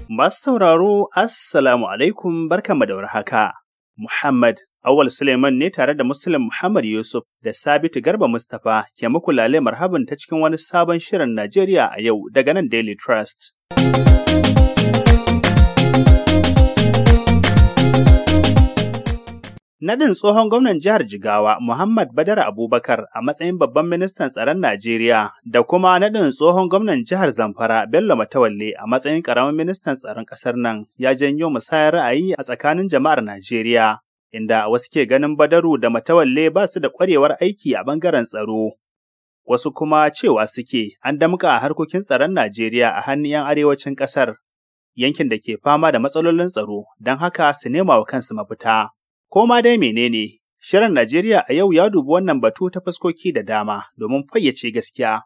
Masu sauraro, Assalamu alaikum barkanmu da warhaka. Muhammad Awal Suleiman ne tare da Muslim Muhammad Yusuf da Sabitu Garba Mustapha ke muku lale marhaban ta cikin wani sabon shirin Najeriya a yau daga nan Daily Trust. Nadin tsohon gwamnan jihar Jigawa Muhammad Badar Abubakar a matsayin babban ministan tsaron Najeriya da kuma nadin tsohon gwamnan jihar Zamfara Bello Matawalle a matsayin ƙaramin ministan tsaron ƙasar nan ya janyo musayar ra'ayi a tsakanin jama'ar Najeriya. Inda wasu ke ganin Badaru da Matawalle ba su da ƙwarewar aiki a ɓangaren tsaro. Wasu kuma cewa suke an damƙa harkokin tsaron Najeriya a hannun 'yan arewacin ƙasar, yankin da ke fama da matsalolin tsaro, don haka su nema wa kansu mafita. Ko ma dai menene, Shirin Najeriya a yau ya dubi wannan batu ta fuskoki da dama domin fayyace gaskiya.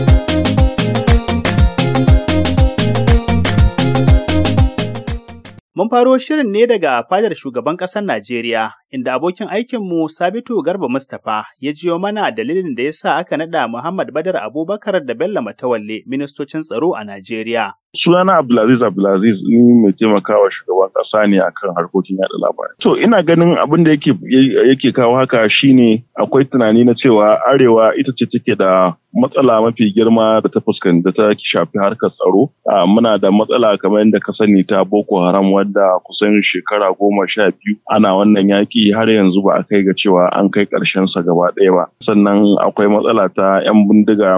Mun faro shirin ne daga fadar shugaban ƙasar Najeriya, inda abokin aikinmu Sabitu Garba Mustapha ya jiyo mana dalilin da ya sa aka naɗa Muhammad Badar Abubakar da Bello Matawalle ministocin tsaro a Najeriya. sunana Abdulaziz Abdulaziz ni mai taimakawa shugaban kasa ne akan harkokin yada labarai. To ina ganin abin da yake yake kawo haka shine akwai tunani na cewa arewa ita ce take da matsala mafi girma da ta fuskanci da ta shafi harkar tsaro. Muna da matsala kamar yadda ka sani ta Boko Haram wadda kusan shekara goma sha biyu ana wannan yaki har yanzu ba a kai ga cewa an kai ƙarshen sa gaba ɗaya ba. Sannan akwai matsala ta 'yan bindiga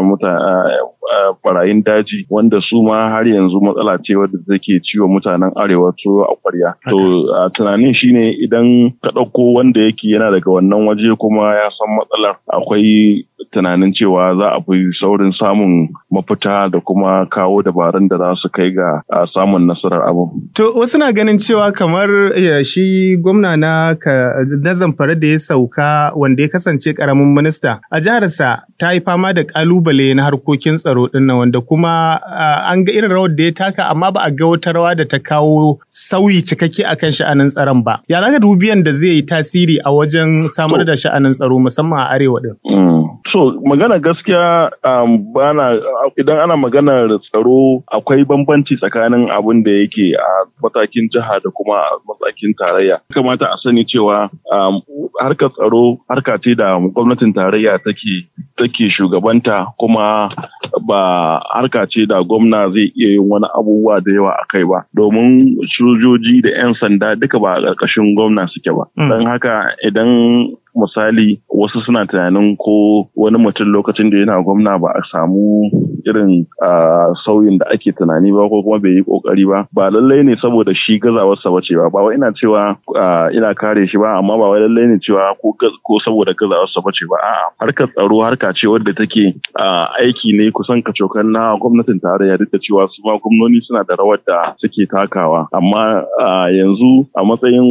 barayin daji wanda su ma har yanzu matsala ce wadda take ciwo mutanen arewa to a kwarya. To tunanin shine idan ka ɗauko wanda yake yana daga wannan waje kuma ya san matsalar akwai tunanin cewa za a fi saurin samun mafita da kuma kawo dabarun da za su kai ga samun nasarar abu. To wasu na ganin cewa kamar shi gwamna na na zamfara da ya sauka wanda ya kasance karamin minista a jiharsa ta yi fama da kalubale na harkokin tsaro din wanda kuma an ga irin rawar da ya taka amma ba a ga wata rawa da ta kawo sauyi cikakke akan sha'anin tsaron ba. Ya zaka dubiyan da zai yi tasiri a wajen samar da sha'anin tsaro musamman a arewa din. So magana gaskiya um, bana idan ana maganar tsaro akwai bambanci tsakanin abin da yake a matakin jiha da kuma a matakin tarayya. Kamata a sani cewa um, harkar tsaro harka ce da gwamnatin tarayya take take shugabanta kuma ba harka ce da gwamna zai iya yin wani abubuwa da yawa a kai ba domin sojoji da 'yan sanda duka ba a ƙarƙashin gwamna suke ba. Don haka idan misali wasu suna tunanin ko wani mutum lokacin da yana gwamna ba a samu irin sauyin da ake tunani ba ko kuma bai yi kokari ba ba lallai ne saboda shi gazawarsa ba ce ba ba ina cewa ina kare shi ba amma ba wai lallai ne cewa ko saboda gazawarsa ba ce ba a'a harkar tsaro harka ce wadda take aiki ne kusan kacokan na gwamnatin tarayya duk da cewa su ma gwamnoni suna da rawar da suke takawa amma yanzu a matsayin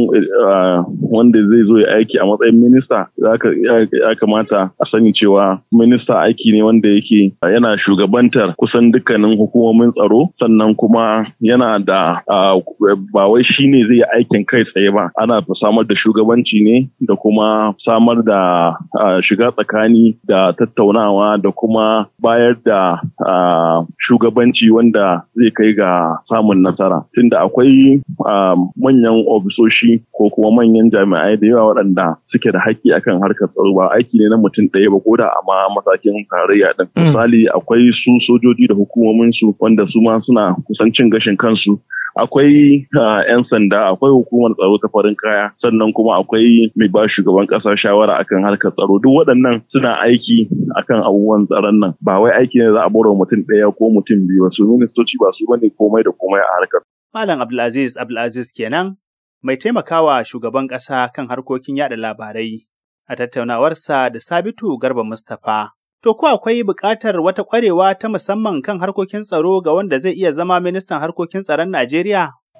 wanda zai zo ya aiki a matsayin minista ya kamata a sani cewa minista aiki ne wanda yake yana shugabantar kusan dukkanin hukumomin tsaro sannan kuma yana da ba wai shi ne zai aikin kai tsaye ba ana samar da shugabanci ne da kuma samar da shiga tsakani da tattaunawa da kuma bayar da shugabanci wanda zai kai ga samun nasara tunda akwai manyan ofisoshi ko kuma manyan jami'ai da yawa waɗanda suke da haƙƙi akan harkar tsaro ba aiki ne na mutum ɗaya ba ko da amma matakin tarayya din misali akwai su sojoji da hukumomin su wanda su ma suna kusan cin gashin kansu akwai 'yan sanda akwai hukumar tsaro ta farin kaya sannan kuma akwai mai ba shugaban ƙasa shawara akan harkar tsaro duk waɗannan suna aiki akan abubuwan tsaron nan ba wai aiki ne za a bar mutum ɗaya ko mutum biyu ba su ministoci ba su bane komai da komai a harkar Malam Abdulaziz Abdulaziz kenan mai taimakawa shugaban ƙasa kan harkokin yada labarai a tattaunawarsa da Sabitu Garba Mustapha. To ko akwai buƙatar wata ƙwarewa ta musamman kan harkokin tsaro ga wanda zai iya zama ministan harkokin tsaron Najeriya?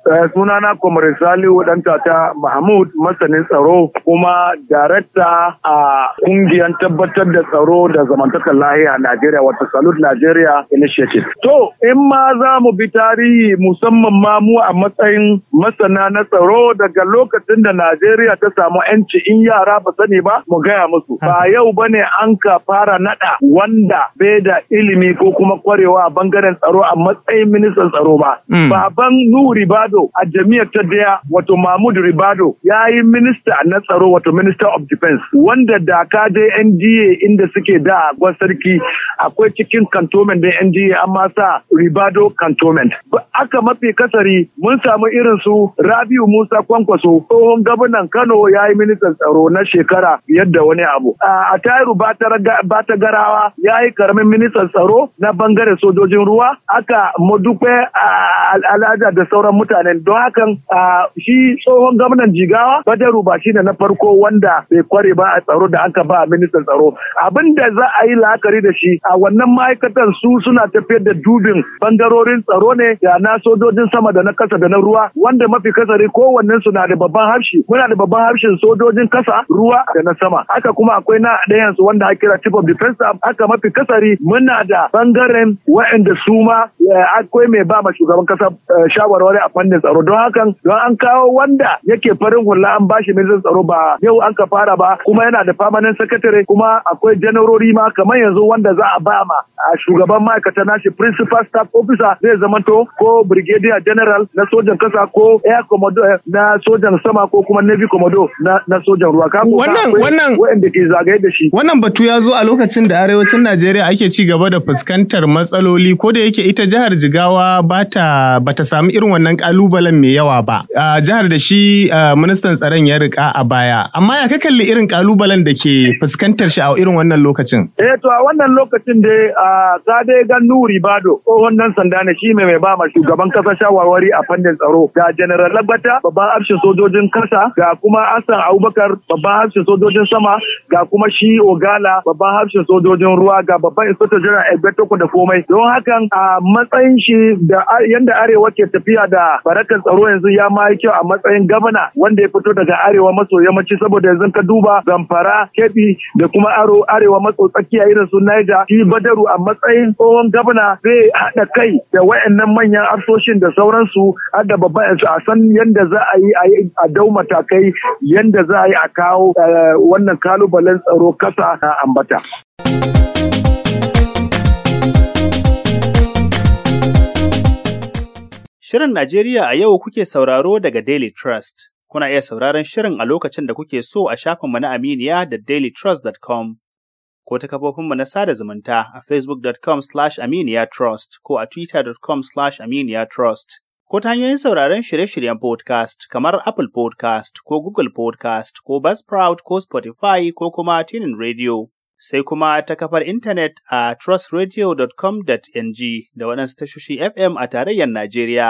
sunana Kwamar Salihu dan tata Mahmud masanin tsaro kuma darakta a kungiyar tabbatar da tsaro da zamantakar lahiya a Najeriya wato Salute Nigeria Initiative. To in ma za mu bi tarihi musamman ma mu a matsayin masana na tsaro daga lokacin da Najeriya ta samu 'yanci in yara ba sani ba mu gaya musu. Ba yau bane an ka fara nada wanda bai da ilimi ko kuma kwarewa a bangaren tsaro a matsayin ministan tsaro ba. Baban Nuhu Ribado a jami'ar ta daya wato Mahmud Ribado ya yi minista na tsaro wato Minister of Defense wanda da ka je NDA inda suke da a sarki akwai cikin cantonment da NDA amma sa Ribado cantonment. Aka mafi kasari mun samu irin su Rabiu Musa Kwankwaso tsohon gwamnan Kano ya yi ministan tsaro na shekara yadda wani abu. A Tairu Bata Garawa ya yi karamin ministan tsaro na bangaren sojojin ruwa. Aka Modupe Alhaja da sauran mutanen don hakan shi tsohon gwamnan Jigawa Badaru ba shine na farko wanda bai kware ba a tsaro da aka ba ministan tsaro. Abin da za a yi la'akari da shi a wannan ma'aikatan su suna tafiyar da dubin bangarorin tsaro ne da na sojojin sama da na kasa da na ruwa wanda mafi kasari kowannen su na da babban harshe muna da babban harshen sojojin kasa ruwa da na sama haka kuma akwai na ɗayan su wanda ake kira chief of defense staff haka mafi kasari muna da bangaren wa'anda su ma akwai mai ba ma shugaban kasa shawarwari a fannin tsaro don hakan don an kawo wanda yake farin hula an bashi ministan tsaro ba yau an ka fara ba kuma yana da permanent secretary kuma akwai janarori ma kamar yanzu wanda za a ba ma shugaban ma'aikata nashi principal staff officer zai zamanto ko brigadier general na sojan kasa ko air commodore na sojan sama ko kuma navy commodore na, na sojan ruwa ka wannan wannan wanda ke zagaye da shi wannan batu ya zo a lokacin da arewacin Najeriya ake ci gaba da fuskantar matsaloli ko da yake ita jihar Jigawa bata bata samu irin wannan kalubalen mai yawa ba jihar da shi ministan tsaron ya rika a baya amma ya ka kalli irin kalubalen da ke fuskantar shi a irin wannan lokacin eh to a wannan lokacin dai ka dai ga Nuri Bado tsohon nan sanda ne shi mai ba ma shugaban kasa shawarwari a fannin tsaro ga General Lagbata babban hafshin sojojin kasa ga kuma Hassan Abubakar babban hafshin sojojin sama ga kuma shi Ogala babban hafshin sojojin ruwa ga babban Inspector General Egbetoko da komai don hakan a matsayin shi da yanda arewa ke tafiya da barakan tsaro yanzu ya ma kyau a matsayin gabana wanda ya fito daga arewa maso yammaci saboda yanzu ka duba Zamfara Kebbi da kuma aro arewa maso tsakiya irin su Niger shi Badaru a matsayin tsohon gabana zai haɗa kai da wayannan manyan afsoshin da sauransu har da babban a san yadda za a yi a dau matakai yadda za a yi a kawo wannan kalubalen tsaro kasa na ambata. Shirin Najeriya a yau kuke sauraro daga Daily Trust. Kuna iya sauraron shirin a lokacin da kuke so a shafinmu na Aminiya da dailytrust.com. ko ta kafofinmu na sada zumunta a facebook.com slash aminiyatrust ko a twitter.com slash aminiyatrust ko ta hanyoyin sauraron shirye-shiryen podcast kamar Apple podcast ko Google podcast ko Buzzsprout ko Spotify ko kuma Tunin Radio. Sai kuma ta kafar intanet a trustradio.com.ng da waɗansu tashoshi FM a tarayyar Najeriya.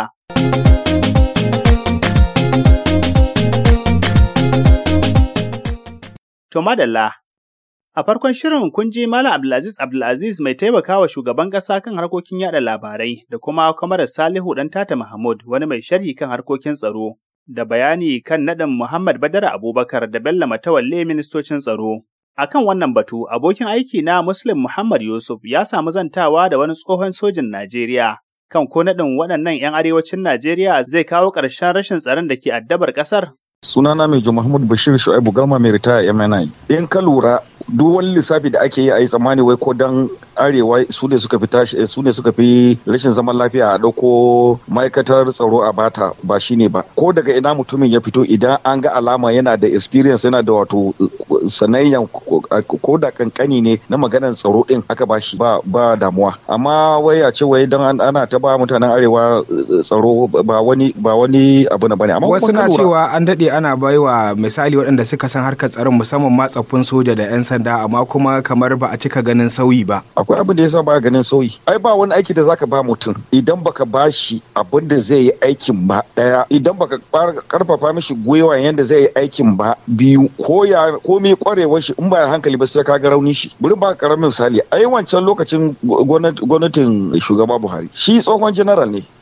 To madalla, A farkon shirin kun ji Malam Abdulaziz Abdulaziz mai taimakawa shugaban ƙasa kan harkokin yada labarai da kuma kwamarar Salihu ɗan Tata Mahmud wani mai sharhi kan harkokin tsaro da bayani kan naɗin Muhammad Badara Abubakar da Bello Matawalle ministocin tsaro. A kan wannan batu, abokin aiki na Muslim Muhammad Yusuf ya samu zantawa da wani tsohon sojin Najeriya kan ko naɗin waɗannan 'yan arewacin Najeriya zai kawo ƙarshen rashin tsaron da ke addabar ƙasar. sunana mai Mahmud Bashir Shu'aibu Galma mai ritaya MNI. In ka lura duk wani lissafi da ake yi a yi tsammani wai ko dan arewa su ne suka fi tashi su ne suka fi rashin zaman lafiya a dauko ma'aikatar tsaro a bata ba shine ba ko daga ina mutumin ya fito idan an ga alama yana da experience yana da wato sanayyan ko da kankani ne na maganar tsaro din aka ba shi ba ba damuwa amma wai a ce wai dan ana ta ba mutanen arewa tsaro ba wani ba wani abu na bane amma wasu na cewa an dade ana baiwa misali waɗanda suka san harkar tsaron musamman ma tsaffin soja da 'yan sanda amma kuma kamar ba a cika ganin sauyi ba. Akwai abin da ya sa ba ganin sauyi. Ai ba wani aiki da zaka ba mutum idan baka ba shi abin da zai yi aikin ba ɗaya idan baka karfafa mishi gwiwa yadda zai yi aikin ba biyu ko ya ko mai kwarewar shi in ba hankali ba sai ka ga rauni shi. Bari ba karamin misali ai wancan lokacin gwamnatin shugaba Buhari shi tsohon general ne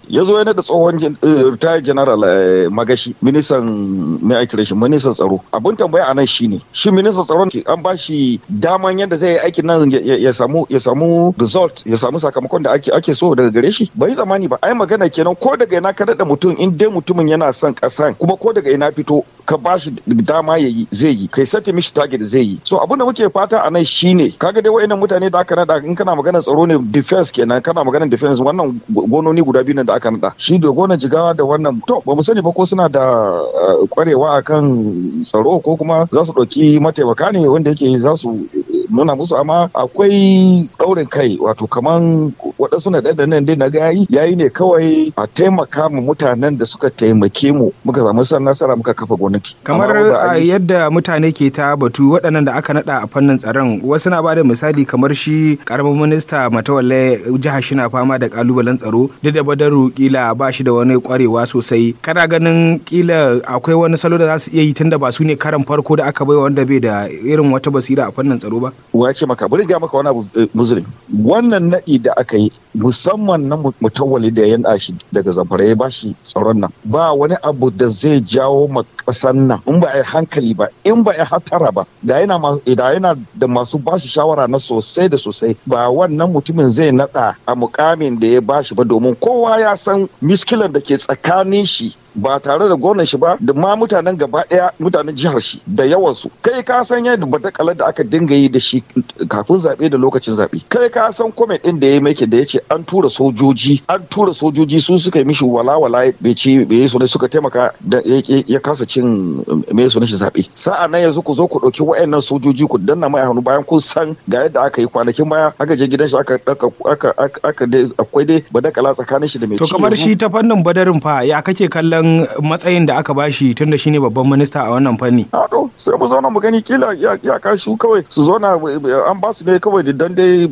ya zo yana da tsohon retired general magashi ministan mai aiki shi ministan tsaro abin tambaya anan shine shi ministan tsaron an ba shi daman yadda zai yi aikin nan ya samu ya samu result ya samu sakamakon da ake ake so daga gare shi bai zamani ba ai magana kenan ko daga ina ka da mutum in dai mutumin yana son kasan kuma ko daga ina fito ka ba shi dama ya yi zai yi kai sati mishi target zai yi so abin da muke fata a nan shine kaga dai wayannan mutane da aka nada in kana magana tsaro ne defense kenan kana magana defense wannan gononi guda biyu da aka nada shi da gonan jigawa da wannan to ba mu sani ba ko suna da kwarewa akan tsaro ko kuma za su ɗauki mataimaka ne wanda yake za su nuna musu amma akwai ɗaurin kai wato kaman waɗansu na ɗan nan dai na ga yayi yayi ne kawai a taimaka mu mutanen da suka taimake mu muka samu san nasara muka kafa gwamnati kamar yadda mutane ke ta batu waɗannan da aka naɗa a fannin tsaron wasu na bada misali kamar shi karamin minista matawalle jihar shi na fama da kalubalen tsaro duk da badaru kila ba shi da wani kwarewa sosai kana ganin kila akwai wani salo da za su iya yi tunda ba su ne karan farko da aka bai wanda bai da irin wata basira a fannin tsaro ba wace maka bari ga maka wani abu musulun wannan naɗi da aka yi musamman na mutawali da ya shi daga zamfara ya bashi tsaron nan ba wani abu da zai jawo ma ƙasan nan in ba a yi hankali ba in ba a yi hatara ba da yana da yana da masu bashi shawara na sosai da sosai ba wannan mutumin zai naɗa a mukamin da ya bashi ba domin kowa ya san miskilan da ke tsakanin shi ba tare da gwamnan shi ba da ma mutanen gaba daya mutanen jihar shi da yawansu kai ka san yadda batakalar da aka dinga yi da shi kafin zaɓe da lokacin zaɓe kai ka san comment din da ya make da ya ce an tura sojoji an tura sojoji su suka yi mishi walawala bai ce bai yi ne suka taimaka da ya kasa cin mai sunan shi zaɓe sa'a nan yanzu ku zo ku ɗauki wa'annan sojoji ku danna mai hannu bayan kun san ga yadda aka yi kwanakin baya aka je gidan shi aka aka aka akwai dai badakala tsakanin shi da mai to kamar shi ta fannin badarin fa ya kake kallon matsayin da aka bashi tun da shine babban minista a wannan fanni. A to sai mu zauna mu gani kila ya kashi kawai su zauna an ba su ne kawai dan dai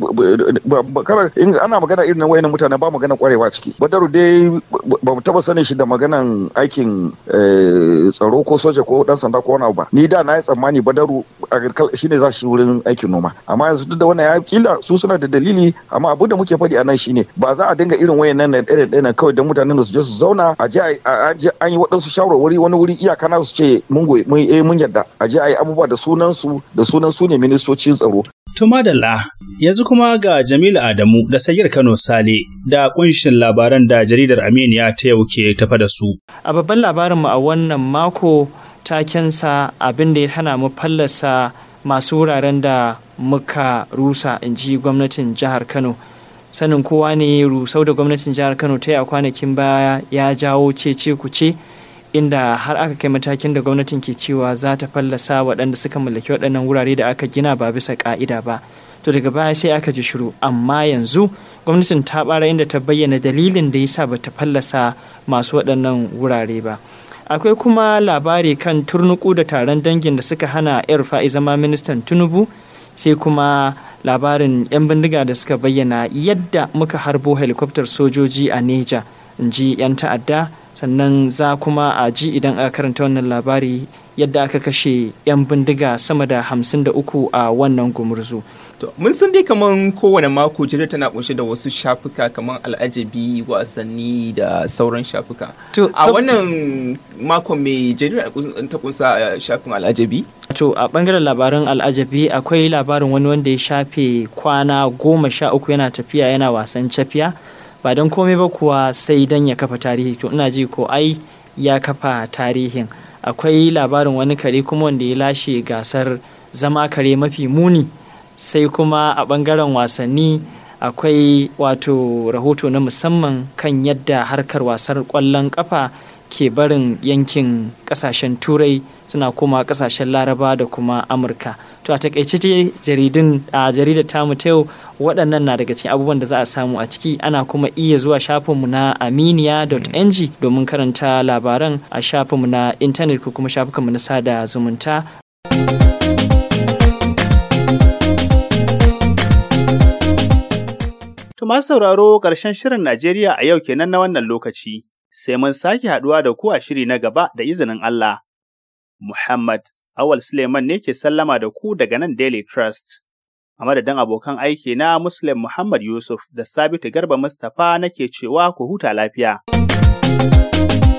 kara in ana magana irin wayannan mutane ba magana kwarewa ciki. Badaru dai ba mu taba sanin shi da maganan aikin tsaro ko soja ko dan sanda ko wani abu ba. Ni da na yi tsammani Badaru shine za shi wurin aikin noma. Amma yanzu duk da wannan ya kila su suna da dalili amma abin da muke faɗi a nan shine ba za a dinga irin wayannan irin ɗaya kawai dan mutanen da su je su zauna a je an yi waɗansu shawarwari wani wuri iyaka na su ce mun goyi mun eh mun yarda a je a yi abubuwa da sunan su da sunan su ne ministocin tsaro. To madalla yanzu kuma ga Jamilu Adamu da Sagir Kano Sale da kunshin labaran da jaridar Aminiya ta yau ke tafa da su. A babban labarinmu a wannan mako takensa abin da ya hana mu fallasa masu wuraren da muka rusa in ji gwamnatin jihar Kano. sanin kowa ne rusau da gwamnatin jihar kano ta yi a kwanakin baya ya jawo cece kuce inda har aka kai matakin da gwamnatin ke cewa za ta fallasa waɗanda suka mallaki waɗannan wurare da aka gina ba bisa ƙa'ida ba to daga baya sai aka ji shiru amma yanzu gwamnatin ta ɓara inda ta bayyana dalilin da yasa ba ta fallasa masu waɗannan wurare ba akwai kuma labari kan turnuku da taron dangin da suka hana yar fa'i zama ministan tinubu sai kuma labarin 'yan bindiga da suka bayyana yadda muka harbo helikoftar sojoji a neja in ji 'yan ta'adda sannan za kuma a ji idan aka karanta wannan labari yadda aka kashe 'yan bindiga sama da hamsin da uku a wannan gumurzu. mun san dai kaman kowane mako jirgin tana kunshe da wasu shafuka kaman al'ajabi wasanni da sauran shafuka a wannan makon mai jirgin ta kunsa shafin al'ajabi to a bangaren labaran al'ajabi akwai labarin wani wanda ya shafe kwana goma sha uku yana tafiya yana wasan cafiya ba don komai ba kuwa sai don ya kafa tarihi to ina ji ko ai ya kafa tarihin akwai labarin wani kare kuma wanda ya lashe gasar zama kare mafi muni sai kuma a ɓangaren wasanni akwai wato rahoto na musamman kan yadda harkar wasar ƙwallon ƙafa ke barin yankin ƙasashen turai suna koma ƙasashen laraba da kuma amurka to a takaice ce jaridun a jaridar tamu ta yau waɗannan na daga cikin abubuwan da za a samu a ciki ana kuma iya zuwa shafinmu na aminiya.ng domin karanta labaran a shafinmu na intanet ko kuma shafukanmu na sada zumunta To masu sauraro ƙarshen shirin Najeriya a yau kenan na wannan lokaci, sai mun sake haɗuwa da ku a shiri na gaba da izinin Allah. Muhammad Awal Suleiman ne ke sallama da ku daga nan Daily Trust. A madadin abokan aiki na Muslim Muhammad Yusuf da Sabitu Garba Mustapha nake cewa ku huta lafiya.